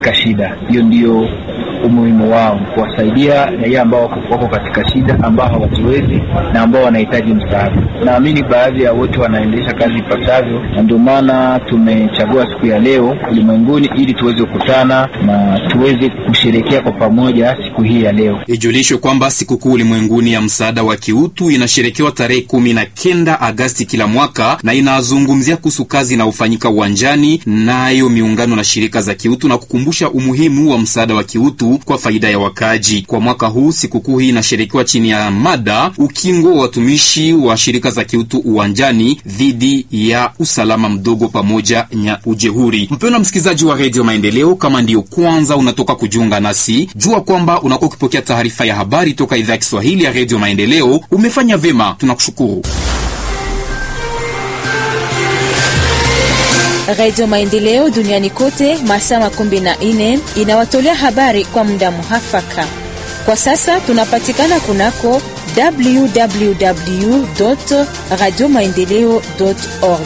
shida. Hiyo ndio umuhimu wao, kuwasaidia raia ambao wako katika shida, ambao hawajiwezi na ambao wanahitaji msaada. Naamini baadhi ya wote wanaendesha kazi ipasavyo, na ndio maana tumechagua siku ya leo ulimwenguni ili tuweze kukutana na tuweze kusherekea kwa pamoja siku hii ya leo. Ijulishwe kwamba sikukuu ulimwenguni ya msaada wa kiutu inasherekewa tarehe kumi na kenda Agasti kila mwaka na inazungumzia kuhusu kazi inayofanyika uwanjani nayo miungano na shirika za kiutu na kukumbusha umuhimu wa msaada wa kiutu kwa faida ya wakaaji. Kwa mwaka huu sikukuu hii inasherekewa chini ya mada ukingo wa watumishi wa shirika za kiutu uwanjani dhidi ya usalama mdogo pamoja na ujehuri. Mpendwa msikilizaji wa redio Maendeleo, kama ndiyo kwanza unatoka kujiunga nasi, jua kwamba unakuwa ukipokea taarifa ya habari toka idhaa ya Kiswahili ya redio Maendeleo. Umefanya vyema, tunakushukuru. Radio Maendeleo duniani kote masaa makumi na nne inawatolea habari kwa muda muhafaka. Kwa sasa tunapatikana kunako www radio maendeleo org.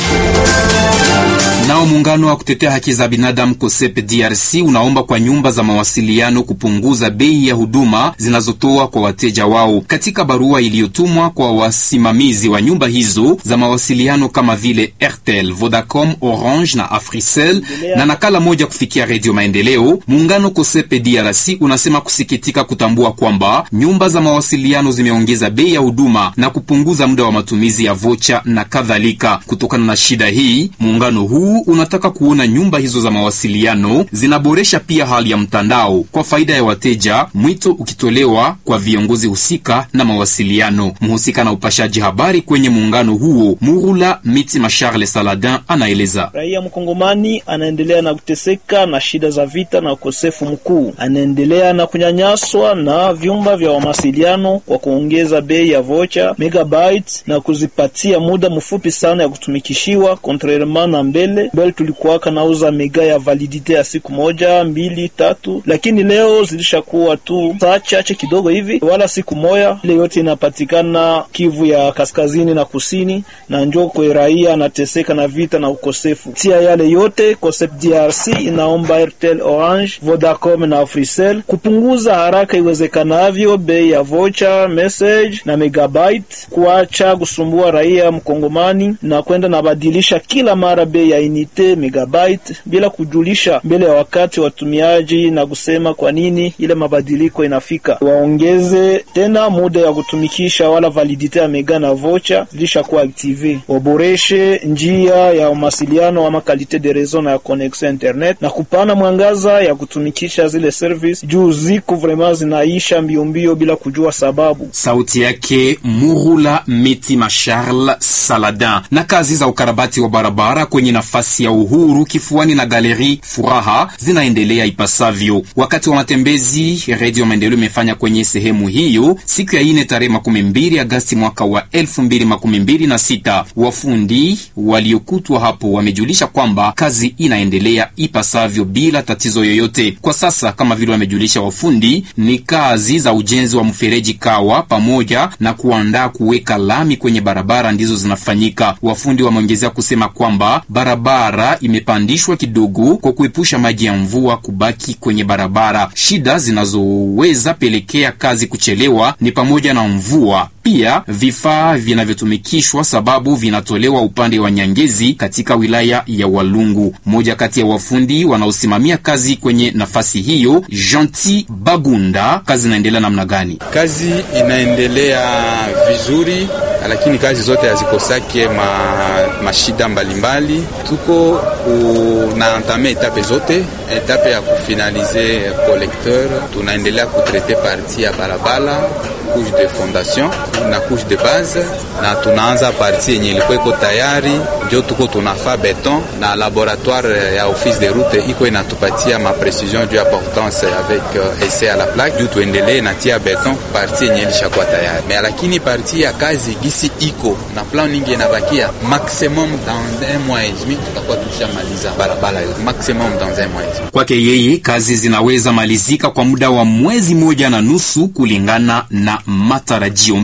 Nao muungano wa kutetea haki za binadamu COSEP DRC unaomba kwa nyumba za mawasiliano kupunguza bei ya huduma zinazotoa kwa wateja wao. Katika barua iliyotumwa kwa wasimamizi wa nyumba hizo za mawasiliano kama vile Airtel, Vodacom, Orange na Africell na nakala moja kufikia Redio Maendeleo, muungano COSEP DRC unasema kusikitika kutambua kwamba nyumba za mawasiliano zimeongeza bei ya huduma na kupunguza muda wa matumizi ya vocha na kadhalika. Kutokana na shida hii, muungano huu unataka kuona nyumba hizo za mawasiliano zinaboresha pia hali ya mtandao kwa faida ya wateja, mwito ukitolewa kwa viongozi husika na mawasiliano. Mhusika na upashaji habari kwenye muungano huo, Murula Mitima Charles Saladin anaeleza. Raia mkongomani anaendelea na kuteseka na shida za vita na ukosefu mkuu, anaendelea na kunyanyaswa na vyumba vya mawasiliano kwa kuongeza bei ya vocha megabytes na kuzipatia muda mfupi sana ya kutumikishiwa contrairement na mbele mbele tulikuwaka nauza mega ya validite ya siku moja mbili tatu, lakini leo zilishakuwa tu saa chache kidogo hivi, wala siku moja. Ile yote inapatikana Kivu ya kaskazini na kusini, na njo kwe raia anateseka na vita na ukosefu. Tia yale yote COSEP DRC inaomba Airtel, Orange, Vodacom na Africell kupunguza haraka iwezekanavyo bei ya vocha, message na megabyte, kuacha kusumbua raia mkongomani na kwenda nabadilisha kila mara bei ya inite megabyte bila kujulisha mbele ya wakati watumiaji na kusema kwa nini ile mabadiliko inafika. Waongeze tena muda ya kutumikisha wala validite ya mega na vocha zilishakuwa active. Waboreshe njia ya mawasiliano ama kalite de reseau na ya connexion internet na kupana mwangaza ya kutumikisha zile service juu ziko vraiment zinaisha mbio mbio bila kujua sababu. Sauti yake Murula Mitima Charles Saladin. Na kazi za ukarabati wa barabara kwenye nafasi ya Uhuru kifuani na Galeri Furaha zinaendelea ipasavyo. Wakati wa matembezi, Redio Maendeleo imefanya kwenye sehemu hiyo siku ya ine tarehe makumi mbili Agasti mwaka wa elfu mbili makumi mbili na sita. Wafundi waliokutwa hapo wamejulisha kwamba kazi inaendelea ipasavyo bila tatizo yoyote. Kwa sasa, kama vile wamejulisha wafundi, ni kazi za ujenzi wa mfereji Kawa pamoja na kuandaa kuweka lami kwenye barabara ndizo zinafanyika. Wafundi wameongezea kusema kwamba barabara imepandishwa kidogo kwa kuepusha maji ya mvua kubaki kwenye barabara. Shida zinazoweza pelekea kazi kuchelewa ni pamoja na mvua, pia vifaa vinavyotumikishwa sababu vinatolewa upande wa Nyangezi katika wilaya ya Walungu. Mmoja kati ya wafundi wanaosimamia kazi kwenye nafasi hiyo, Gentil Bagunda, kazi inaendelea namna gani? Kazi inaendelea vizuri lakini kazi zote hazikosake ma, mashida mbalimbali. Tuko unaantame etape zote, etape ya kufinalize collecteur, tunaendelea kutrete parti ya barabara couche de fondation na couche de base, na tunaanza parti yenye ilikuwa iko tayari, njo tuko tunafa beton na laboratoire ya office de route iko inatupatia ma precision juu ya portance avec uh, essai à la plaque juu tuendelee na tia beton parti yenye ilishakuwa tayari me, lakini parti ya kazi gisi iko na plan ningi inabakia maximum dans un mois et demi tutakuwa tushamaliza barabara yote maximum dans un mois et demi. Kwake yeye kazi zinaweza malizika kwa muda wa mwezi moja na nusu kulingana na matarajio.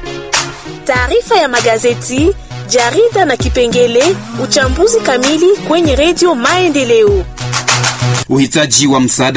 Taarifa ya magazeti, jarida na kipengele uchambuzi kamili kwenye redio Maendeleo. Uhitaji wa msaada